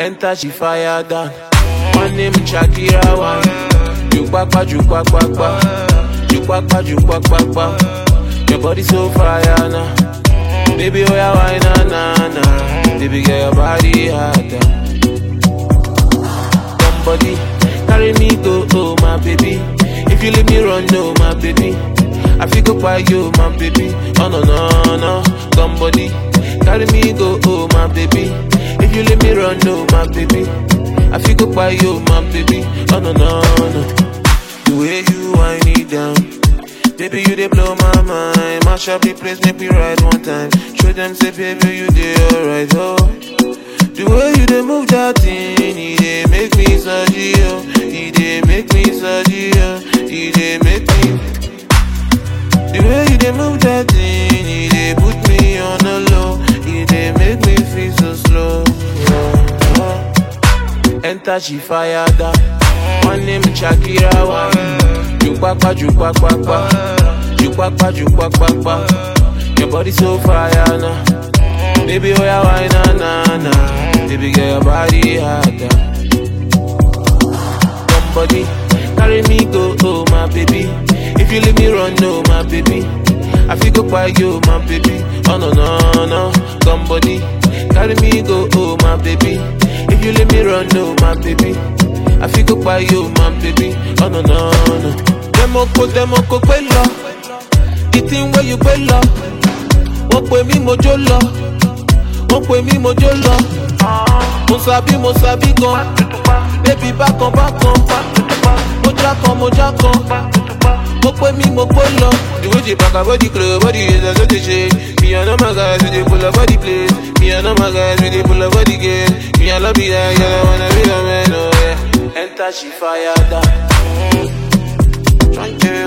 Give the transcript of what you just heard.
Enter she fire down. One name Shakira one. Jukpakpa, jukpakpa, jukpakpa, jukpakpa. Your body so fire now. Baby, oh yeah, why na na na? Baby, get your body hotter. Somebody carry me go, oh my baby. If you leave me run, no my baby. I feel go by you, my baby. Oh no no no. Somebody carry me go, oh my baby. If you leave me run, no my baby. I feel go by you, my baby. Oh no no no. The way you wind it down. Baby, you dey blow my mind. Mash up the place, make me ride one time. Show them say, baby, you dey alright, oh. The way you dey move that thing, it dey make me surgy, oh. It dey make me surgy, oh. It dey make me. The way you dey move that thing, it dey put me on the low. It dey make me feel so slow. Oh, oh. Enter she fire down. One name Shakira one. Jukpakpa, jukpakpa, jukpakpa, jukpakpa. Your body so fire now. Baby, oh yeah, why na na na? Baby, get your body hotter. Somebody carry me go, oh my baby. If you leave me run, no my baby. I feel go by you, my baby. Oh no no no. Somebody carry me go, oh my baby. If you leave me run, no my baby. I feel go by you, my baby. Oh no no no. Demo ko demo ko pe lọ. The thing where you pe lọ. Wọ́n pè mí mo jó lọ. Wọ́n pè mí mo jó lọ. Mo sabi mo sabi gan. Baby bákan bákan. Mo já kan mo já kan. Mo pè mí mo pé lọ. The way you back body close, body is as they shake. Me and all my guys, we dey pull up body place. Me and all my guys, we dey pull up body gate. Me I love you, that girl, I wanna be your man, oh yeah. Enter she fire down. Trying to